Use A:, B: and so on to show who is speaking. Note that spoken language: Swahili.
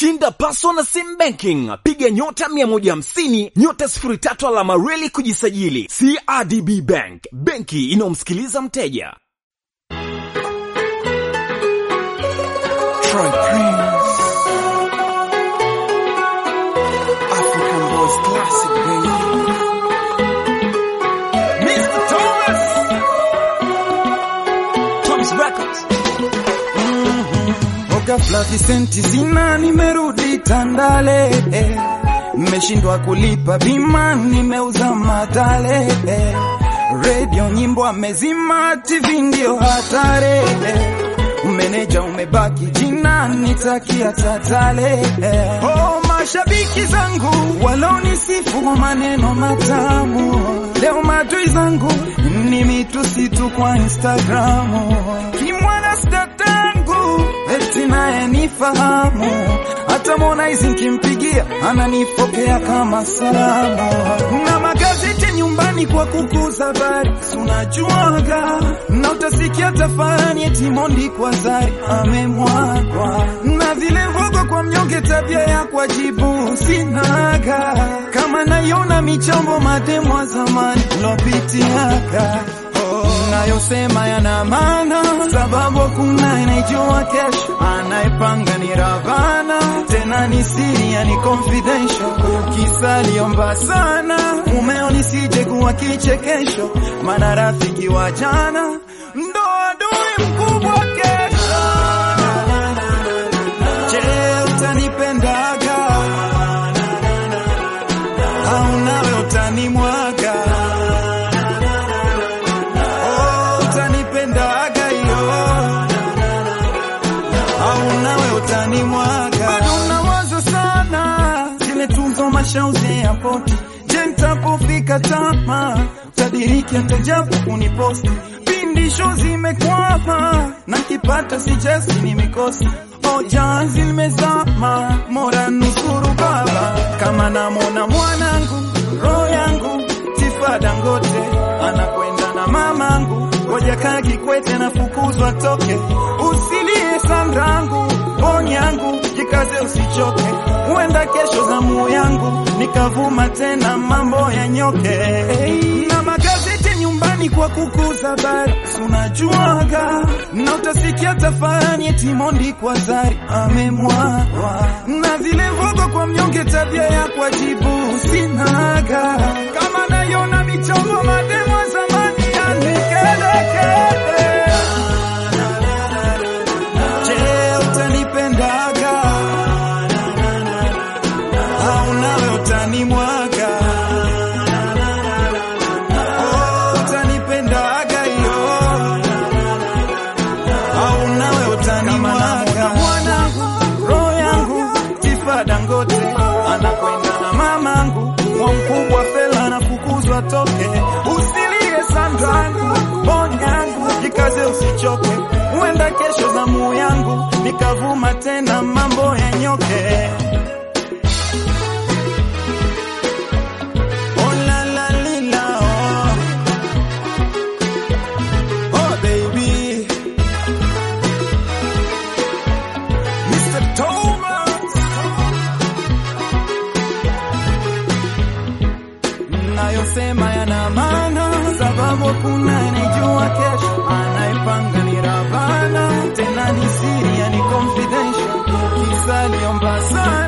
A: Shinda paso na sim banking, piga nyota 150 nyota 03 alama reli kujisajili. CRDB Bank, benki inayomsikiliza mteja.
B: Troy Prince. African Boys Classic, baby.
A: Mr. Thomas. Thomas Records.
B: Ghafla visenti sina, nimerudi Tandale, eh. mmeshindwa kulipa bima, nimeuza matale, eh. redio nyimbo amezima, TV ndio hatare, eh. meneja umebaki jina, nitakia tatale, eh. oh, mashabiki zangu walonisifu kwa maneno matamu, leo madui zangu ni mitusi tu kwa Instagramu, kimwana statangu eti naye nifahamu, hata Harmonize nikimpigia ananipokea kama salamu, na magazeti nyumbani kwa kukuza habari, si unajuaga, na utasikia tafani eti Mondi kwa Zari amemwagwa, na vile vogo kwa mnyonge, tabia ya kujibu sinaga, kama naiona michambo mademu wa zamani lopitiaga nayosema yana maana, sababu kuna inaijua kesho, anayepanga ni Ravana, tena ni siri, yani confidential. Ukisaliomba sana mumeo nisije kuwa kichekesho, maana rafiki wa jana ndo adui mkubwa kesho. Je, utanipendaga au nawe utanimwaga? Oh, utanipendaga hiyo au nawe utanimwaga? Bado unawaza sana zile tuzo mashauzi ya poti. Je, nitapofika tama utadiriki hata japo kuniposti pindi show zimekwama na kipata sijesi ni mikosi ojazi limezama mora nusuru baba kama namona mwanangu roho yangu Tifa Dangote anakwenda na mamangu, ngoja kaa Kikwete nafukuzwa toke, usilie Sandrangu, bonyangu jikaze usichoke, huenda kesho zamu yangu nikavuma tena mambo ya nyoke na magazeti nyumbani kwa kukuza habari, si unajuaga, na utasikia tafani eti Mondi kwa Zari amemwagwa, na vile vogo kwa mnyonge, tabia ya kujibu sinaga, kama naiona michongo mademo wa zamani yanikelekele. Je, utanipendaga au nawe utanimwaga? Oh, utanipendaga hiyo au nawe utanimwaga? Mwanangu, roho yangu Tifa Dangote anakwenda na mamangu, mwa mkubwa fela anafukuzwa toke, usilie Sandrangu, bonyangu jikaze usichoke, huenda kesho zamu yangu nikavuma tena mambo ya nyoke. Oh la la lila, oh. Oh baby, Mr. Thomas. Nayosema yana maana, sababu kuna anayejua kesho, anayepanga ni Ravana, tena ni siri, yani confidential. Kisa aliomba sana